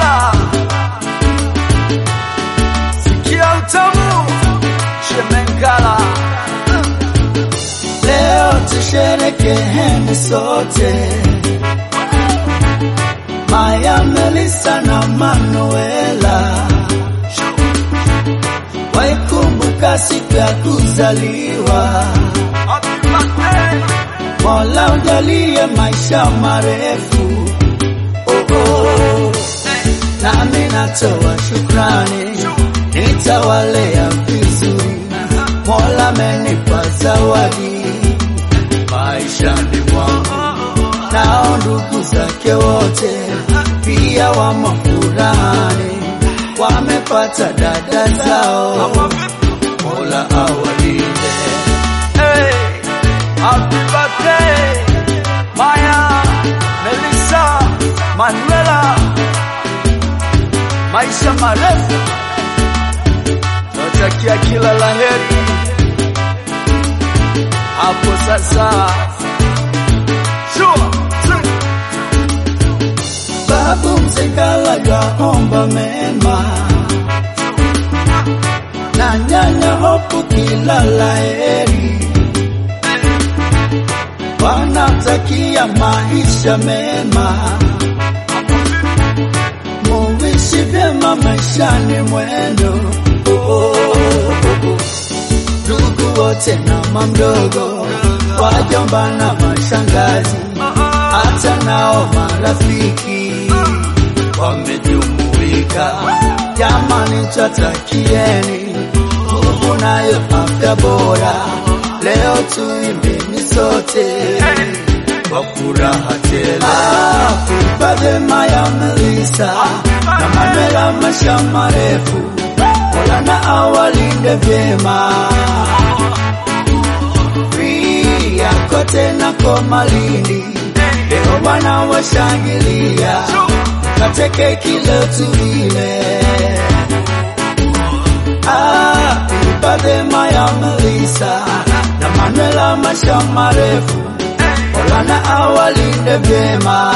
sikia utamu Shemengala. Leo tusherekeheni sote, Maya, Melissa na Manuela, waikumbuka siku ya kuzaliwa. Happy birthday. Mola ujalie maisha marefu. Oh, oh. Nami natoa shukrani, nitawalea vizuri. Mola amenipa zawadi maishani mwangu, nao ndugu zake wote pia wamo furahani, wamepata dada zao. Mola awalinde. Hey, happy birthday, Maya, Melissa, Manuela. Maisha marefu, natakia kila laheri hapo sasa. Sure. sure. Babu Mzengala yaomba mema na nyanya Hopu kila laheri, wanatakia maisha mema, muishi vyema maishani mwendo. Oh, oh, oh. Ndugu wote na mamdogo, wajomba na mashangazi hata nao marafiki wamejumuika. Jamani, twatakieni nguvu nayo afya bora. Leo tuimbeni sote kwa furaha tele. Happy birthday Maya Melissa na Manuela, maisha marefu, Mola na awalinde vyema Ria kote na Komalindi, leo wana washangilia, kateke kilo tuile. Happy birthday Maya Melissa na Manuela, maisha marefu, Mola na awalinde vyema.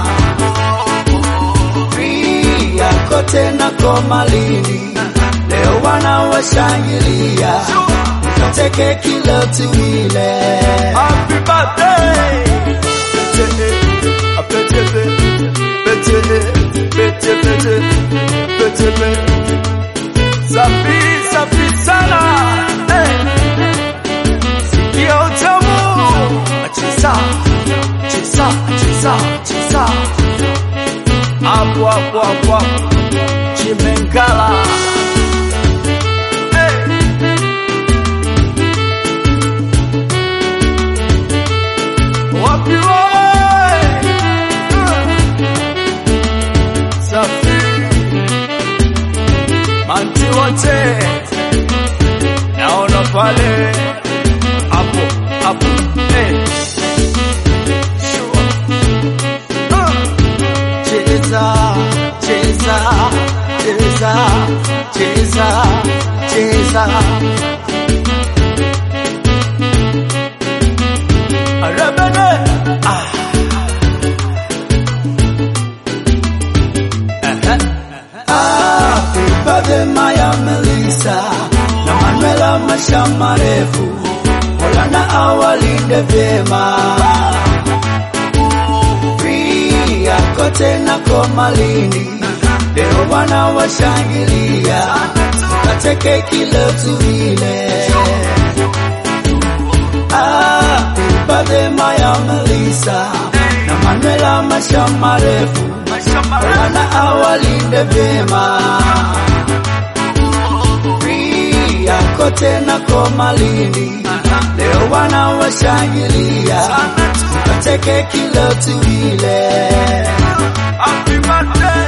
Ria kote na Komalindi, leo wana washangilia, kateke kilo tuile. Happy birthday. Pete, a pete, pete, pete, pete, pete, pete. Safi, safi sana. Hey. Sikia utamu. Cheza, cheza, cheza, cheza. Hapo, hapo, hapo, hapo. Chimengala. Hey. Wapi wewe? Safi. Manti wote naona pale hapo hapo eh. Sure. Ah. Cheza, cheza, cheza, cheza, cheza. Arabane. Ah. Happy birthday Maya Melissa na Manuela, maisha marefu, Mola na awalinde vyema. Ria kote na Komalindi, leo wana washangilia, kateke kilo tuile. Happy birthday Maya Melissa na Manuela, maisha marefu, Mola na awalinde vyema. Ria kote na Komalindi, leo wana washangilia, kateke kilo tuile. Happy birthday.